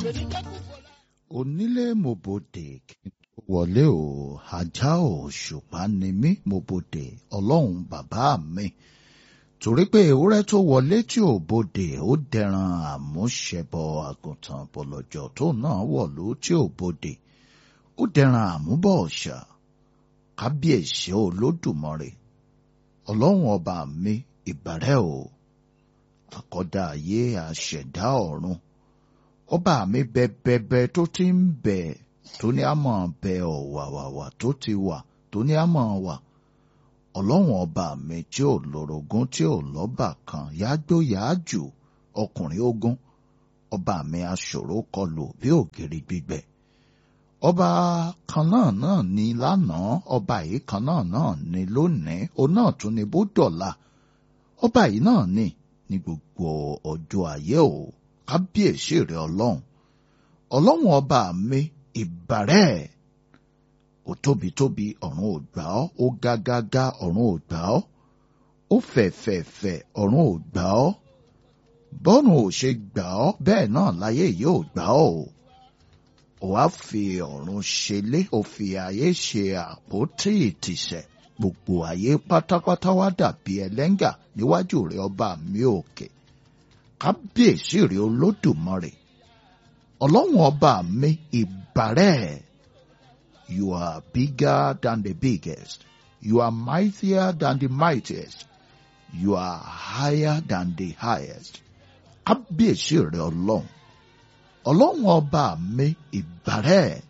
onílé mo bòde kí n tó wọlé o ajá ò ṣùpá ni mí mo bòde ọlọ́run bàbá mi torí pé ewúrẹ́ tó wọlé tí ò bòde ó dẹran àmúṣẹbọ àgùntàn bọ̀lọ̀jọ̀ tó náà wọ̀lú tí ò bòde ó dẹran àmúbọ̀ ọ̀ṣà kábíyèsí olódùmarè ọlọ́run ọba mi ìbàrẹ̀ o àkọ́dá ayé àṣẹ̀dá ọ̀run ọba mi bẹbẹbẹ tó ti ń bẹ tó ní àmọ́ bẹ ọ̀wàwàwà tó ti wà tó ní àmọ́ wà ọlọ́run ọba mi tí ò lórogún tí ò lọ́bà kan yágbó yáájù ọkùnrin ogun ọba mi aṣòro kọlù bí ògiri gbígbẹ ọba kan náà náà ni lánàá ọba yìí kan náà náà ni lónìí òun náà tún ni bó dọ̀la ọba yìí náà ni ní gbogbo ọjọ́ ayé o kábíyèsí rẹ ọlọ́run ọlọ́run ọba mi ìbàrẹ̀ ó tóbi tóbi ọ̀run ò gbà ọ́ ó gágágá ọ̀run ò gbà ọ́ ó fẹ̀fẹ̀fẹ̀ ọ̀run ò gbà ọ́ bọ́run ò ṣe gbà ọ́ bẹ́ẹ̀ náà láyé yìí ò gbà ọ́ o ó wá fi ọ̀run ṣelé ó fi ayé ṣe àpótí ìtìsẹ̀ gbogbo ayé pátápátá wá dàbí ẹlẹ́ngà níwájú rẹ ọba mi òkè kábíyèsí rẹ olódùmarè ọlọ́run ọba mi ìbàrẹ̀ you are bigger than the biggest you are mightier than the mightiest you are higher than the highest kábíyèsí rẹ ọlọ́run ọlọ́run ọba mi ìbàrẹ̀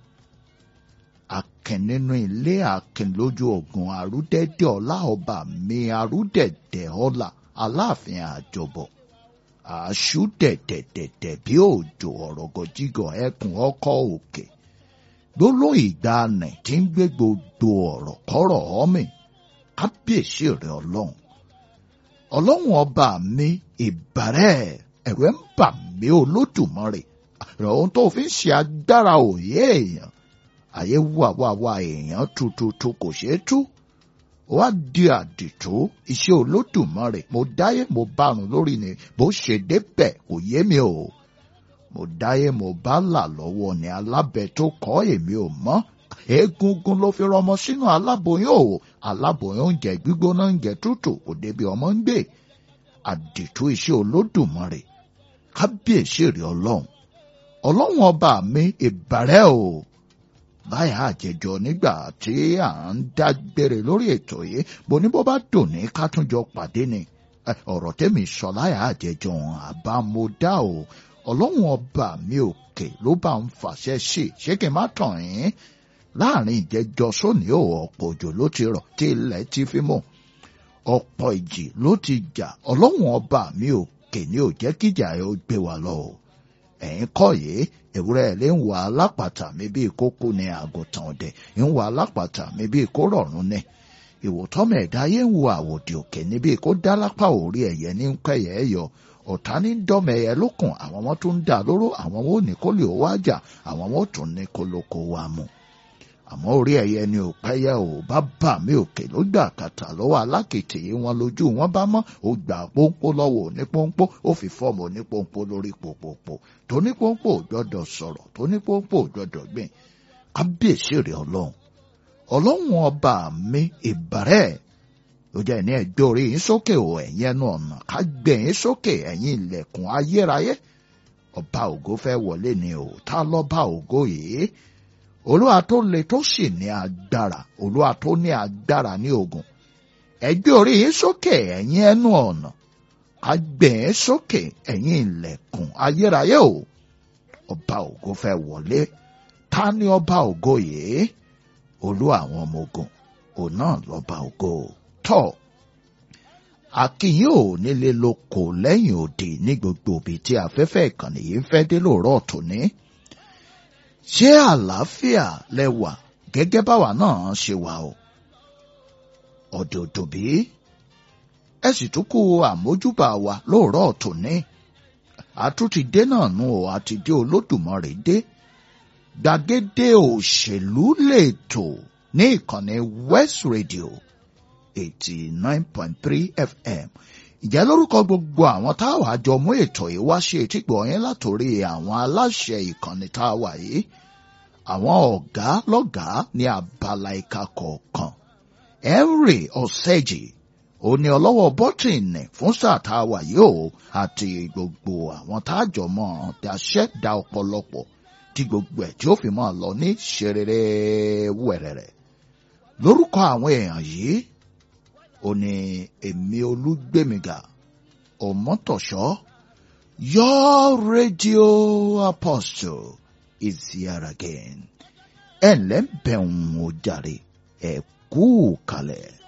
akin nínú ilé akin lójú ogun àrúdẹ̀dẹ̀ ọlá ọba mi àrúdẹ̀dẹ̀ ọlá aláàfin àjọbọ̀ àṣù dẹ̀dẹ̀dẹ̀dẹ̀ bí òjò ọ̀rọ̀gọ̀jígọ̀ ẹkùn ọkọ̀ òkè gbólóhùn ìgbàanì tí ń gbé gbogbo ọ̀rọ̀ kọ́rọ̀ ọ́mì kábíyèsí rẹ̀ ọlọ́run ọlọ́run ọba mi ìbàrẹ̀ ẹ̀rù ẹ̀ ń bà mí olódùmarè rẹ̀ ohun tó fi ń ṣe agbára òye èèyàn àyè wà wà wà èèyàn tututu kò ṣeé tú wá di àdìtú iṣẹ́ olódùmarè mo dáyé mo bárun lórí ni bó ṣe débẹ̀ kò yé mi o mo dáyé mo bá là lọ́wọ́ ni alábẹ tó kọ́ èmi ò mọ̀ egungun ló fi rọmọ sínú aláboyún o aláboyún oúnjẹ gbígbóná oúnjẹ tútù kò débi ọmọ ń gbé àdìtú iṣẹ́ olódùmarè kábíyèsí rẹ̀ ọlọ́run ọlọ́run ọba mi ìbàrẹ̀ o báyà àjẹjọ nígbà tí à ń dágbére lórí ètò yìí bó ní bó bá dùn ní ká tún jọ pàdé ni ọ̀rọ̀ tẹ́mi sọ láyà àjẹjọ àbámọ́dá o ọlọ́run ọba mi òkè ló bá ń fàṣẹ sí ṣé kí n má tàn yín láàrin ìjẹjọ sóní ò ọ̀pọ̀ òjò ló ti rọ̀ tí ilẹ̀ ti fi mọ̀ ọ̀pọ̀ ìjì ló ti jà ọlọ́run ọba mi òkè ni ò jẹ́ kíjà ẹ ó gbé wa lọ o ẹ̀yin kọ́ yìí ewúrẹ́ ẹ̀ lè ń wà alápàtà mi bíi kókó ní àgùntàn ọ̀dẹ̀ ń wà alápàtà mi bíi kó rọ̀rùn ní ìwòtọ́mọ̀ ẹ̀dá yé ń wo àwòdì òkè níbi kó dá lápá orí ẹ̀yẹ ní pẹ́yẹ ẹ̀ yọ ọ̀tá ní dọ́mọ ẹ̀yẹ lókun àwọn wọn tún ń dà lóró àwọn wọn ò ní kó lè wá jà àwọn wọn ò tún ní kó lóko wa mu àmọ́ orí ẹ̀yẹ ni ò pẹ́yẹ ò bá bà mí òkè ló gbà kàtà lọ́wọ́ alákìtì wọn lójú wọn bá mọ́ ó gbà pọ́npọ́ lọ́wọ́ òní pọ́npọ́ ó fi fọ́ọ̀mù òní pọ́npọ́ lórí pòpòpò tóní pọ́npọ́ ò gbọ́dọ̀ sọ̀rọ̀ tóní pọ́npọ́ ò gbọ́dọ̀ gbìn kábíyèsí rẹ̀ ọlọ́run ọlọ́run ọba mi ìbàrẹ̀ ló jẹ́ ní ẹgbẹ́ orí yín sókè ò ẹ̀yin ẹnu ọ̀nà ká gbé yín sókè ẹ̀yin ilẹ̀kùn ayérayé ọba ògo fẹ́ wọlé ni ò tá lọ́ba ògo yìí olúwa tó le tó sì ní agbára olúwa tó ní agbára ní ogun ẹgbẹ́ orí yín sókè ẹ̀yin ẹnu ọ̀nà ká gbé yín sókè ẹ̀yin ilẹ̀kùn ayérayé o ọba ògo fẹ́ wọlé ta ni ọba ògo yìí olúwa àwọn ọmọ ogun òun náà lọ́ba ògo tọ́ akínyìn ò nílé lóko lẹ́yìn òde ní gbogbo òbí tí afẹ́fẹ́ ìkànnì yìí ń fẹ́ dé lóòrọ̀ tòní ṣé àlàáfíà lẹwà gẹ́gẹ́ báwa náà ṣe wà o ọ̀dọ̀dọ̀ bí ẹ sì tún kú àmójúbà wa lóòrọ̀ tòní àtúntì dé náà nù ọ àti dé olódùmarè dé gbàgede òṣèlú lètò ní ìkànnì West Radio eighty nine point three FM ìjẹ́ lórúkọ gbogbo àwọn táwa àjọ mú ètò yìí wá ṣe ètìgbọ̀ yẹn látòrí àwọn aláṣẹ ìkànnì tá a wà yìí àwọn ọ̀gá lọ́gàá ní abala ìka kọ̀ọ̀kan Henry Ọ̀sẹ́jì ó ní ọlọ́wọ́ bọ́tìnì fún sáà tá a wà yìí o àti gbogbo àwọn táàjọ mọ́ daṣẹ́ da ọ̀pọ̀lọpọ̀ tí gbogbo ẹ̀ tí ó fi máa lọ ní ṣerere wẹ̀rẹ̀rẹ̀ lórúkọ àwọn èèyàn yìí ó ní èmi olúgbèmíga ọmọtọ̀ṣọ́ your radio apostle is here again ẹ̀ ǹlẹ́ bẹ̀ ń wò jàre ẹ̀ kú kalẹ̀.